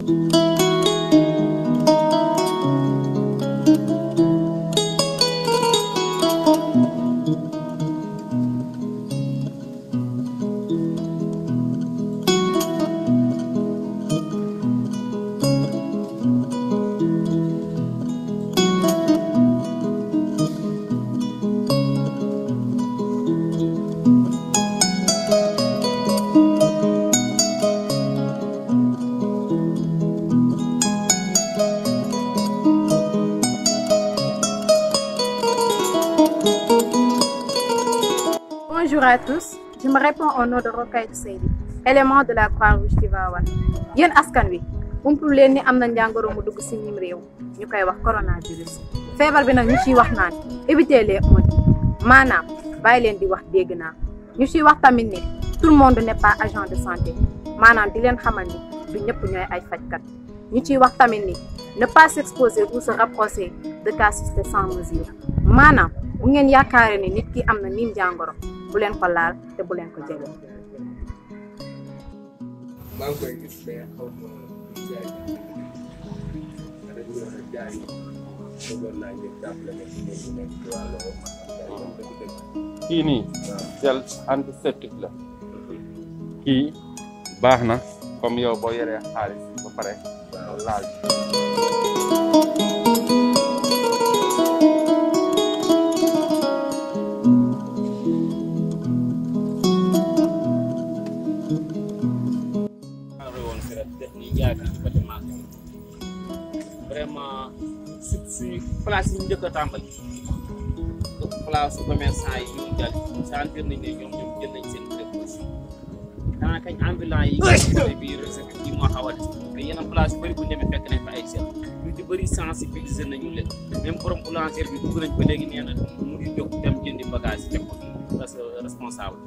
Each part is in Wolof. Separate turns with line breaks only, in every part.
Bonjour à tous, je me réponds au nom de Rokhaya Seydi élément de la Croix-Rouge Tivaouane yéen askan wi umpul leen ni am na njàngoro mu dugg si ñim réew ñu koy wax coronavirus feebar bi nag ñu ciy wax naan éviter les mots maanaam bàyyi leen di wax dégg naa ñu ciy wax tamit ni tout le monde n'est pas agent de santé maanaam di leen xamal ni du ñëpp ñooy ay fajkat ñu ciy wax tamit ni ne pas s'exposer ou se rapprocher de cas suspects sans mesure maanaam bu ngeen yaakaaree ni nit ki am na niim jàngoro bu leen ko laal te bu leen ko jege.
maa ngi koy gis mais xaw ma jaay dañu war a jaay bëggoon naa ngeen jàppale ma ci ñoom ñu nekk ci wàllu jaay moom dëgg-dëgg.
kii nii gel antiseptique la kii baax na comme yow boo yoree xaalis ba pare laal
xaaral woon fi rek def ni jaay fii ci côté magasin vraiment su suñu place yi ñu njëkk a tàmbali place commerçant yi ñu jàll sentir nañ ne ñoom ñoom jël nañ seen précaution xanaa kañ ambulant yi nga xam ne bii recette yi moo xaw a des mais yeneen place yu bëri bu ñu demee fekk nañ fa ay sel ñu ci bëri sensibiliser nañu leen même borom boulangerie bi dugg nañ ba léegi nee na mu ngi jóg dem jëndi bagage yi teg ko parce que responsable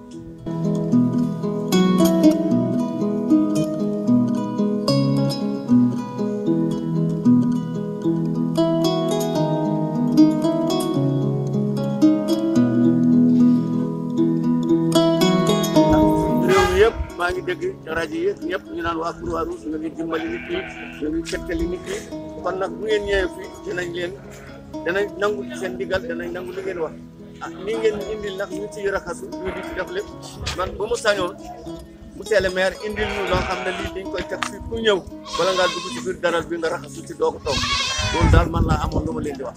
réew mi yëpp maa ngi dégg ci rajo yi ñëpp ñu naan waa Croix-Rouge ñu ngi dimbali nit ñi ñu ngi settali nit ñi kon nag bu ngeen ñëwee fii dinañ leen danañ nangu ci seen ndigal danañ nangu li ngeen wax ah nii ngeen ñu indil nag ñu ciy raxasu ñu di ci def lépp man ba mu sañoon monsieur le maire indil ñu loo xam ne lii dañ koy teg fii ku ñëw bala ngaa dugg ci biir daral bi nga raxasu ci doo ko toog loolu daal man laa amoon lu ma leen di wax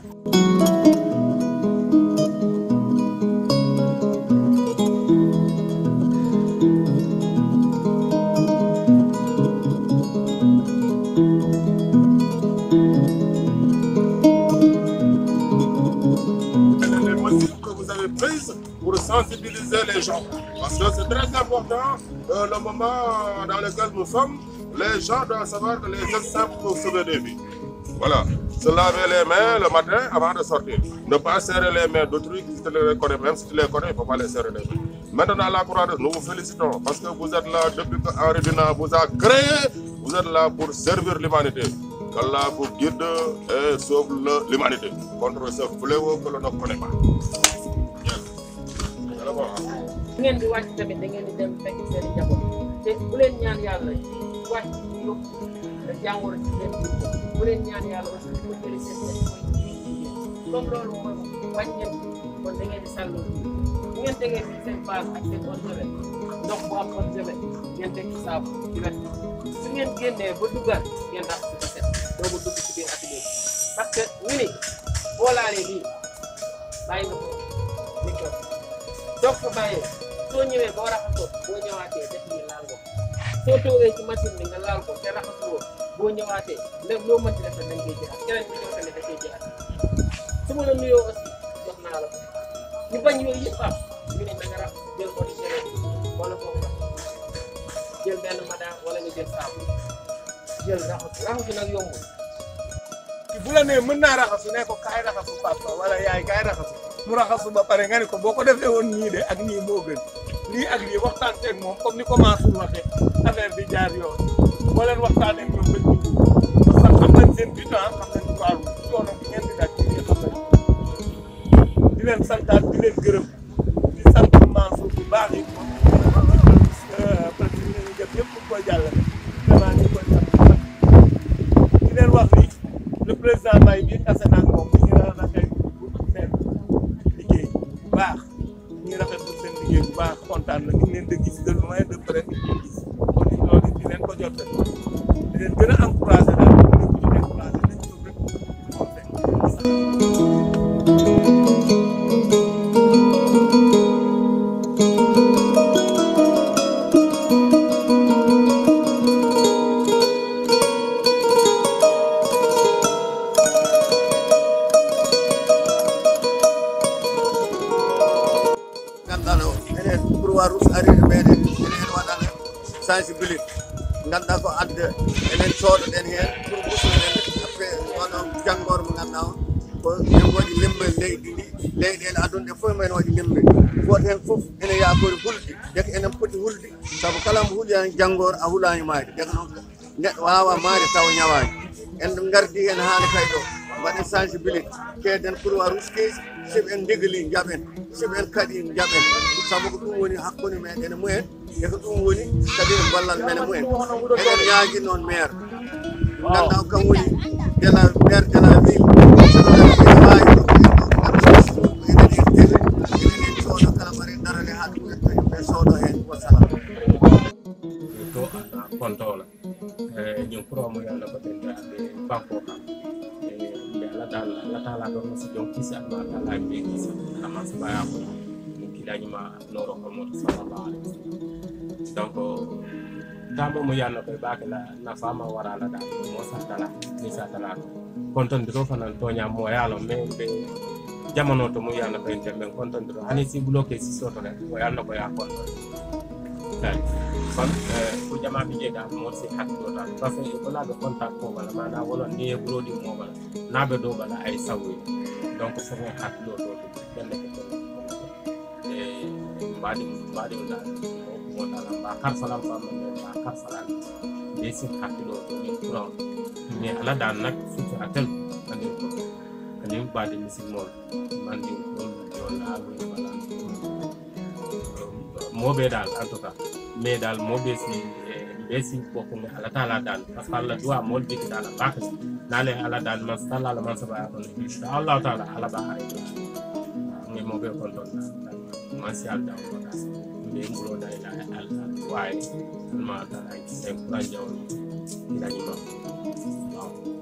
les mesures que vous avez prises pour sensibiliser les gens. Parce que c'est très important, euh, le moment dans lequel nous sommes, les gens doivent savoir que les gestes simples peuvent sauver des vies. Voilà. Se laver les mains le matin avant de sortir. Ne pas serrer les mains d'autrui si tu les connais. Même si tu les connais, il ne faut pas les serrer les mains. Maintenant, la croix nous vous félicitons parce que vous êtes là depuis que Henri Dunant vous a créé. Vous êtes là pour servir l'humanité. Qu'Allah vous guide et sauve le- l'humanité contre ce fléau que l'on ne connaît pas. Yes. C'est bon, hein?
bu ngeen di wàcc tamit da ngeen di dem fekk seen i njaboot te bu leen ñaan yàlla wàcc ñu yóbbu te jàngoro ci seen biir bu leen ñaan yàlla aussi bu ko jëlee seen seen mooy jigéen comme loolu mooy wàññeeku kon da ngeen di sàllu bu ngeen tegee fii seen base ak seen eau de javel ndox bu am eau de javel ngeen teg ci saabu ci wet su ngeen génnee ba duggaat ngeen rax si ko set doogu dugg ci biir atelier bi parce que ñu ni boo laalee lii bàyyi nga ko micro donc ko bàyyee soo ñëwee boo raxasoo boo ñëwaatee def ni laal ko soo toogee ci machine bi nga laal ko te raxasuwoo boo ñëwaatee lépp loo mën ci def dañ koy jëlaat keneen bi ñëw tamit da koy jëlaat su ma la nuyoo aussi jox naa la ko ñu bañ yooyu yëpp am ñu ne da nga rax jël ko di jëlee wala foofu rax jël benn madame wala nga jël saabu jël raxasu raxasu nag yombul
bu la nee mën naa raxasu ne ko kaay raxasu papa wala yaay kaay raxasu mu raxasu ba pare nga ne ko boo ko defee woon nii de ak nii moo gën lii ak lii waxtaan teeg moom comme ni commencé waxee affaire bi jaar yoon boo leen waxtaanee ñoom ba ñu parce que xam nañ seen bitan xam nañ waaru coono bi ngeen di daj ci biir xam nañ di leen santaat di leen gërëm di sant Mansour bu baax yi moom presque ñu ngi jëm ñëpp ñu koy jàllale vraiment ñu koy sant bu baax président Mbaye bi tase naa moom ñu ngi rafetlu seen liggéey bu baax ñu ngi rafetlu seen liggéey bu baax kontaan na ñu ngi leen di gis de loin de près ñu ngi gis kon loolu di leen ko jot di leen gën a encouragé daal di leen gën a encouragé nañ ko rek moom rek.
ganduɗa o enen pourwoi rus arire meɗen enen waɗana sensibilité ganduɗa ko adda enen cooɗoɗen hen pour usunen après oɗo janggore mo ganduɗa o ko en waɗi lembel leydi ndi leyɗele aduna ɗe foof men waɗi lembel goto hen foof ene yakori hulde deke enen poti hulde saabu kala mo huuɗi janggore a huulani maade deke noon neɗɗo wawa maade taw ñawani en gardi hen haali kay ɗo mbaɗen sensibilité keeden pourwoi rus keesi siɓe en ndegali jaɓen siɓe en kadi jaɓen sabu ko ɗum woni hakkude meɗen e mumen e ko ɗum woni kadi e ballal men e mumen eɗen ñaagui noon maire ganduɗa o kam woni de la maire de la ville wawi ɗo enen en tele enen en cooɗo kala mbaɗen darane ha ɗum ɓe soodo hen wasalam
to a kontola ñin kuro mo yalla ko den da be banko ka e be ala dal ala tala do mo si jon kisa ma tala be kisa ala ma sa baya ko mo kilani ma noro ko mo sallallahu alaihi wasallam donc tamo mo yalla ko ba la na fama wara la da mo sa tala ni sa tala konton diro fanan to nya mo yalla me be jamono to mo yalla ko en tembe konton diro hani si bloqué si soto rek mo yalla ko ya konton Right. kon ko jama bi jeega mo si hakkiɗo tan parce que ko laaɓe contact ko wala mana wolon ni e produit mo wala naaɓe dow wala ay sawoyi donc fofe hakkiɗo ɗo ɗum ɓenne ko ton e mbaɗi mbaɗi dal mo dala mba karsalam famma nde mba karsalan be sin hakkiɗo to ni courant mais ala dan nak surtout à tel andi ko andi mbaɗi misilmol mandi ɗon yon laaɓe wala moɓe dal en tout cas mais dal moɓe si ɓe si bokkume ala taala dal par ce que allah duwa mol jiki dal baka nale ala dal man talla ala man saba kon insha allah taala ala ba are ngi moɓe kon ton man si alda ko da ɓe mbulo da ila allah waye ma taala sen kuran jawni ila ni ma waaw